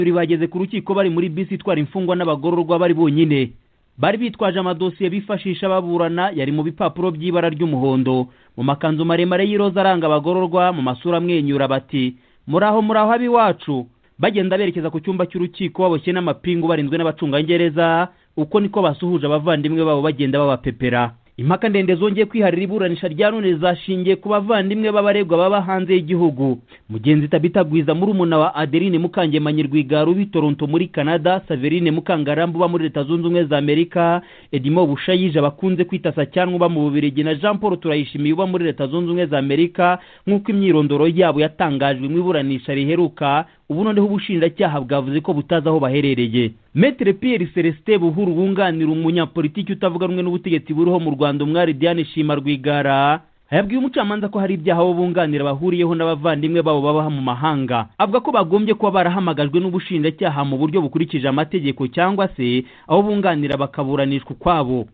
babiri bageze ku rukiko bari muri bisi itwara imfungwa n'abagororwa bari bonyine bari bitwaje amadosiye bifashisha baburana yari mu bipapuro by'ibara ry'umuhondo mu makanzu maremare y'iroza aranga abagororwa mu masura amwenyura bati muri aho muri aho ab'iwacu bagenda berekeza ku cyumba cy'urukiko baboshye n'amapingu barinzwe n'abacungagereza uko niko basuhuje abavandimwe babo bagenda babapepera impaka ndende zongeye kwiharira iburanisha rya none zashingiye ku bavandimwe b'abaregwa baba hanze y'igihugu mugenzi tabita gwiza muri umuna wa adeline mukangemanyi rwigara ubi toronto muri canada saverine mukangarambu uba muri leta zunze ubumwe za amerika edimo bushayije abakunze kwita sacyanwa uba mu bubirigi na jean paul turayishimiye uba muri leta zunze ubumwe za amerika nk'uko imyirondoro yabo yatangajwe mu iburanisha riheruka ubu noneho ubushinjacyaha bwavuze ko butazi aho baherereye metere pierre celestin buhuru wunganira umunyapolitiki utavuga rumwe n'ubutegetsi buriho mu rwanda umwari diane shima rwigara yabwiye umucamanza ko hari ibyaha abo bunganira bahuriyeho n'abavandimwe babo babaha mu mahanga avuga ko bagombye kuba barahamagajwe n'ubushinjacyaha mu buryo bukurikije amategeko cyangwa se abo bunganira bakaburanishwa ukwabo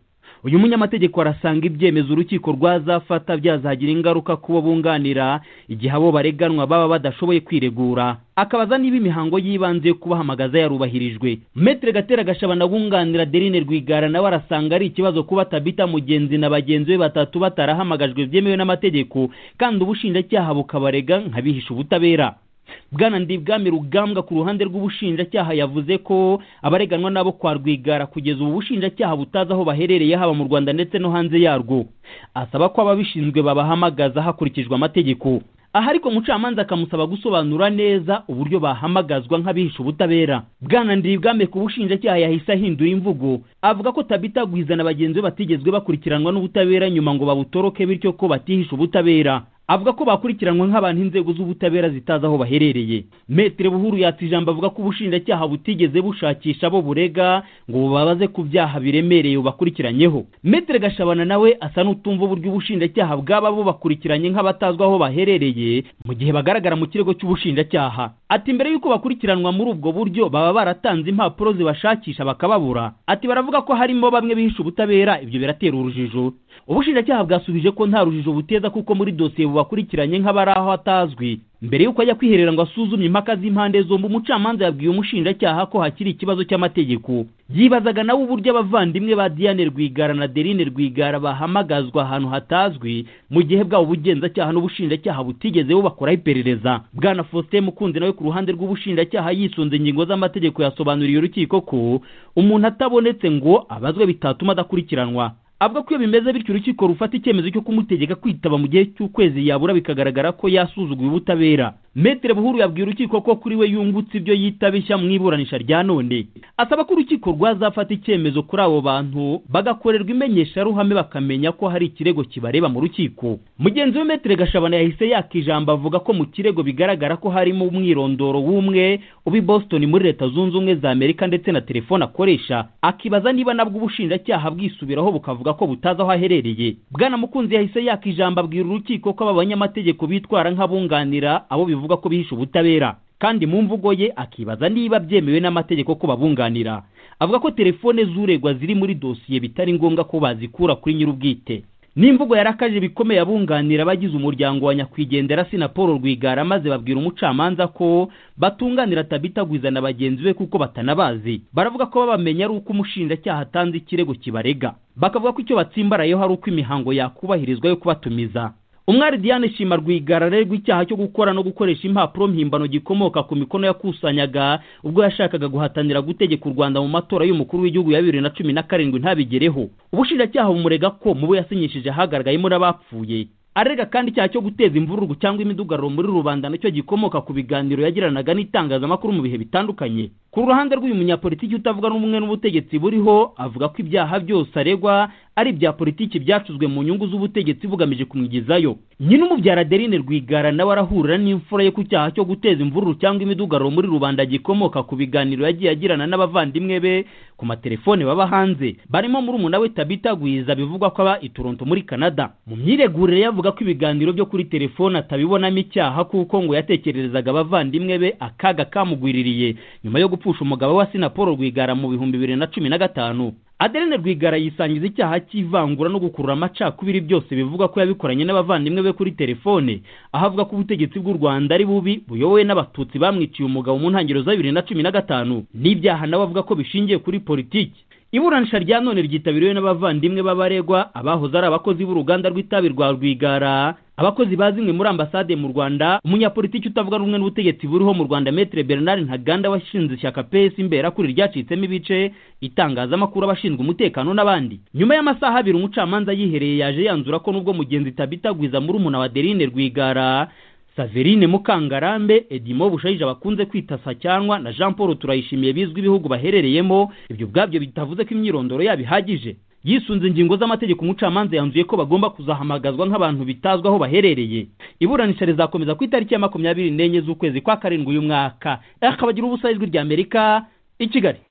uyu munyamategeko arasanga ibyemezo urukiko rwazafata byazagira ingaruka ku bo bunganira igihe abo bareganwa baba badashoboye kwiregura akabaza niba imihango y'ibanze yo kubahamagaza yarubahirijwe metere gatera gashabana wunganira derine rwigara nawe arasanga ari ikibazo kuba tabita mugenzi na bagenzi be batatu batarahamagajwe byemewe n'amategeko kandi ubushinjacyaha bukabarega nk'abihisha ubutabera bwana ndibwami rugambwa ku ruhande rw'ubushinjacyaha yavuze ko abareganwa n'abo kwa rwigara kugeza ubu bushinjacyaha butazi aho baherereye haba mu rwanda ndetse no hanze yarwo asaba ko ababishinzwe babahamagaza hakurikijwe amategeko aha ariko umucamanza akamusaba gusobanura neza uburyo bahamagazwa nk'abihisha ubutabera bwana ndibwame ku bushinjacyaha yahise ahindura imvugo avuga ko tabita gwiza na bagenzi be batigezwe bakurikiranwa n'ubutabera nyuma ngo babutoroke bityo ko batihisha ubutabera avuga ko bakurikiranwa nk'abantu inzego z'ubutabera zitazi aho baherereye metere buhuru yatse ijambo avuga ko ubushinjacyaha butigeze bushakisha abo burega ngo bubabaze ku byaha biremereye bakurikiranyeho metere gashabana nawe asa n'utumva uburyo ubushinjacyaha bwaba bubakurikiranye nk'abatazwi aho baherereye mu gihe bagaragara mu kirego cy'ubushinjacyaha ati mbere y'uko bakurikiranwa muri ubwo buryo baba baratanze impapuro zibashakisha bakababura ati baravuga ko harimo bamwe bihisha ubutabera ibyo biratera urujijo ubushinjacyaha bwasubije ko nta rujijo buteza kuko muri dosiye bubakurikiranye nk'abari aho atazwi mbere y'uko ajya kwiherera ngo asuzumye impaka z'impande zombi umucamanza yabwiye umushinjacyaha ko hakiri ikibazo cy'amategeko yibazaga nawe uburyo abavandimwe ba diane rwigara na derine rwigara bahamagazwa ahantu hatazwi mu gihe bwabo ubugenzacyaha n'ubushinjacyaha butigeze bubakora iperereza bwana faustin mukunzi nawe ku ruhande rw'ubushinjacyaha yisunze ingingo z'amategeko yasobanuriye urukiko ko umuntu atabonetse ngo abazwe bitatuma adakurikiranwa avuga ko iyo bimeze bityo urukiko rufata icyemezo cyo kumutegeka kwitaba mu gihe cy'ukwezi yabura bikagaragara ko yasuzuguye ubutabera metere buhuru yabwiye urukiko ko kuri we yungutse ibyo yita bishya mu iburanisha rya none asaba ko urukiko rwazafata icyemezo kuri abo bantu bagakorerwa imenyesharuhame bakamenya ko hari ikirego kibareba mu rukiko mugenzi we metere gashabana yahise yaka ijambo avuga ko mu kirego bigaragara ko harimo umwirondoro w'umwe uba i boston muri leta zunze ubumwe za amerika ndetse na telefone akoresha akibaza niba nabwo ubushinjacyaha bwisubiraho bukavuga buvuga ko butazi aho aherereye bwana mukunzi yahise yaka ijambo abwira urukiko ko aba banyamategeko bitwara nk'abunganira abo bivuga ko bihisha ubutabera kandi mu mvugo ye akibaza niba byemewe n'amategeko ko babunganira avuga ko telefone z'uregwa ziri muri dosiye bitari ngombwa ko bazikura kuri nyir'ubwite n'imvugo yarakaje bikomeye abunganira abagize umuryango wa nyakwigendera si na paul rwigara maze babwira umucamanza ko batunganira tabitagwiza na bagenzi be kuko batanabazi baravuga ko babamenya ari uko umushinjacyaha atanze ikirego kibarega bakavuga ko icyo batsimbarayeho ari uko imihango yakubahirizwa yo kubatumiza umwari diane shima rwigara arerwa icyaha cyo gukora no gukoresha impapuro mpimbano gikomoka ku mikono yakusanyaga ubwo yashakaga guhatanira gutegeka u rwanda mu matora y'umukuru w'igihugu ya bibiri na cumi na karindwi ntabigereho ubushinjacyaha bumurega ko mu bo yasinyishije hagaragayemo n'abapfuye arega kandi icyaha cyo guteza imvururu cyangwa imidugararo muri rubanda nacyo gikomoka ku biganiro yagiranaga n'itangazamakuru mu bihe bitandukanye ku ruhande rw'uyu munyapolitiki utavuga n'umwe n'ubutegetsi buriho avuga ko ibyaha byose aregwa ari ibya politiki byacuzwe mu nyungu z'ubutegetsi bugamije kumwigizayo nyine umubyara adeline rwigara nawe arahurira n'imfura ye ku cyaha cyo guteza imvururu cyangwa imidugararo muri rubanda gikomoka ku biganiro yagiye agirana n'abavandimwe be ku matelefone baba hanze barimo muri umuna we tabita gwiza bivugwa ko aba i toronto muri canada mu myiregurire yavuga avuga ko ibiganiro byo kuri telefone atabibonamo icyaha kuko ngo yatekererezaga abavandimwe be akaga kamugwiririye nyuma yo gupfusha umugabo wa sina paul rwigara mu bihumbi bibiri na cumi na gatanu adeline rwigara yisangiza icyaha cy'ivangura no gukurura amacakubiri byose bivuga ko yabikoranye n'abavandimwe be kuri telefone aho avuga ko ubutegetsi bw'u rwanda ari bubi buyobowe n'abatutsi bamwiciye umugabo mu ntangiriro za bibiri na cumi na gatanu n'ibyaha nawe avuga ko bishingiye kuri politiki iburanisha rya none ryitabiriwe n'abavandimwe b'abaregwa abahoze ari abakozi b'uruganda rw'itabi rwa rwigara abakozi ba zimwe muri ambasade mu rwanda umunyapolitiki utavuga rumwe n'ubutegetsi buriho mu rwanda metre bernard ntaganda washinze ishyaka pes imbera kuri ryacitsemo ibice itangazamakuru abashinzwe umutekano n'abandi nyuma y'amasaha abiri umucamanza yihereye yaje yanzura ko nubwo mugenzi tabitagwiza muri umuna wa derine rwigara saverine mukangarambe edimo bushayije bakunze kwita sacyanwa na jean paul turayishimiye bizwi ibihugu baherereyemo ibyo ubwabyo bitavuze ko imyirondoro yabo ihagije yisunze ingingo z'amategeko umucamanza yanzuye ko bagomba kuzahamagazwa nk'abantu bitazwi aho baherereye iburanisha rizakomeza ku itariki ya makumyabiri n'enye z'ukwezi kwa karindwi uyu mwaka akabagira ubusa ijwi ry'amerika i kigali